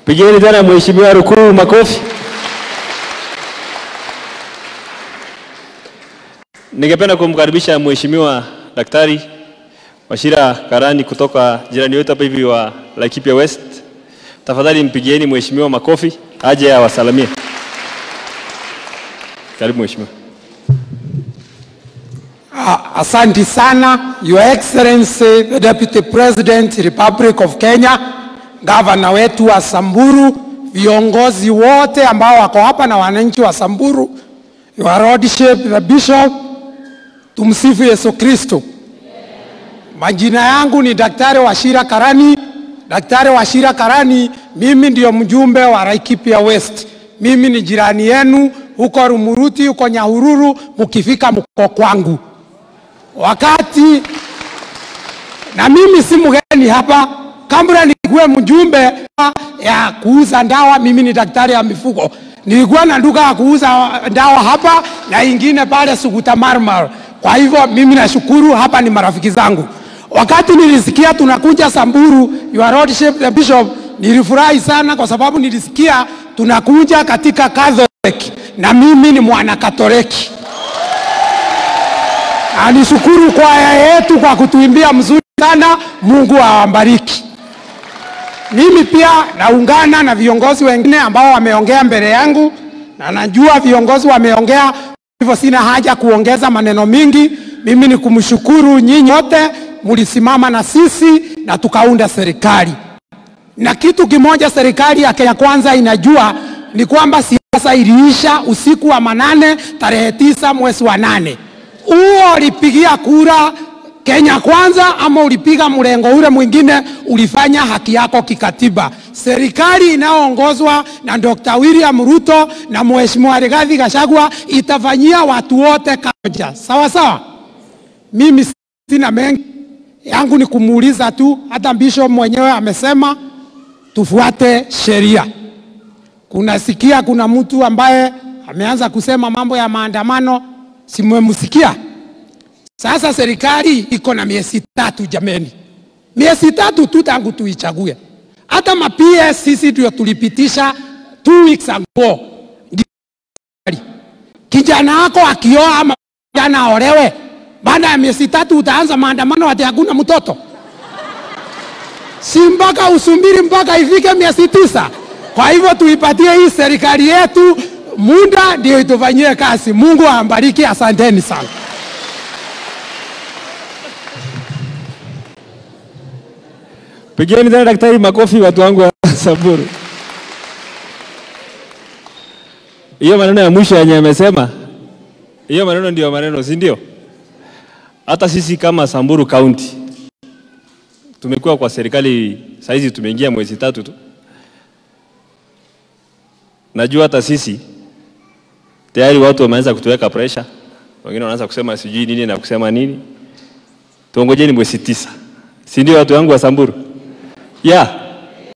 Pigeni tena Mheshimiwa Rukuu makofi. Ningependa kumkaribisha Mheshimiwa Daktari Wachira Karani kutoka jirani wetu hapa hivi wa Laikipia West. Tafadhali mpigieni Mheshimiwa makofi aje awasalamie. Karibu Mheshimiwa. Ah, Asanti sana, Your Excellency the Deputy President Republic of Kenya, gavana wetu wa Samburu, viongozi wote ambao wako hapa na wananchi wa Samburu, Your Lordship the Bishop, tumsifu Yesu Kristo. Majina yangu ni Daktari Wachira Karani. Daktari Wachira Karani, mimi ndio mjumbe wa Laikipia West. Mimi ni jirani yenu huko Rumuruti, huko Nyahururu, mkifika mko kwangu wakati na mimi si mgeni hapa. Kabla nikuwe mjumbe ya kuuza ndawa, mimi ni daktari ya mifugo. Nilikuwa na duka ya kuuza ndawa hapa na ingine pale Suguta Marmar. Kwa hivyo mimi nashukuru, hapa ni marafiki zangu. Wakati nilisikia tunakuja Samburu, Your Lordship the Bishop, nilifurahi sana kwa sababu nilisikia tunakuja katika Catholic na mimi ni mwana Katoliki. Alishukuru kwaya yetu kwa kutuimbia mzuri sana. Mungu awabariki. Mimi pia naungana na viongozi wengine ambao wameongea mbele yangu, na najua viongozi wameongea, hivyo sina haja kuongeza maneno mingi. Mimi ni kumshukuru nyinyi wote, mlisimama na sisi na tukaunda serikali. Na kitu kimoja serikali ya Kenya Kwanza inajua ni kwamba siasa iliisha usiku wa manane tarehe tisa mwezi wa nane huo ulipigia kura Kenya Kwanza ama ulipiga mrengo ule mwingine, ulifanya haki yako kikatiba. Serikali inayoongozwa na Dr. William Ruto na Mheshimiwa Rigathi Gachagua itafanyia watu wote kamoja, sawa sawa. Mimi sina mengi yangu, ni kumuuliza tu, hata bishop mwenyewe amesema tufuate sheria. Kunasikia kuna mtu ambaye ameanza kusema mambo ya maandamano simemsikia. Sasa serikali iko na miezi tatu jameni, miezi tatu tu tangu tuichague. Hata mapia sisi ndio tulipitisha two weeks ago. Kijana wako akioa ama kijana aolewe, baada ya miezi tatu utaanza maandamano ati hakuna mtoto? Si mpaka usubiri mpaka ifike miezi tisa? Kwa hivyo tuipatie hii serikali yetu muda ndio itufanyie kazi. Mungu awabariki, asanteni sana. Pigeni tena daktari makofi watu wangu wa Samburu. Hiyo maneno ya mwisho yenye amesema, hiyo maneno ndio maneno, si ndio? Hata sisi kama Samburu County tumekuwa kwa serikali saizi, tumeingia mwezi tatu tu. Najua hata sisi tayari watu wameanza kutuweka pressure, wengine wanaanza kusema sijui nini na kusema nini. Tuongojeni mwezi tisa, si ndio watu wangu wa Samburu? Yeah.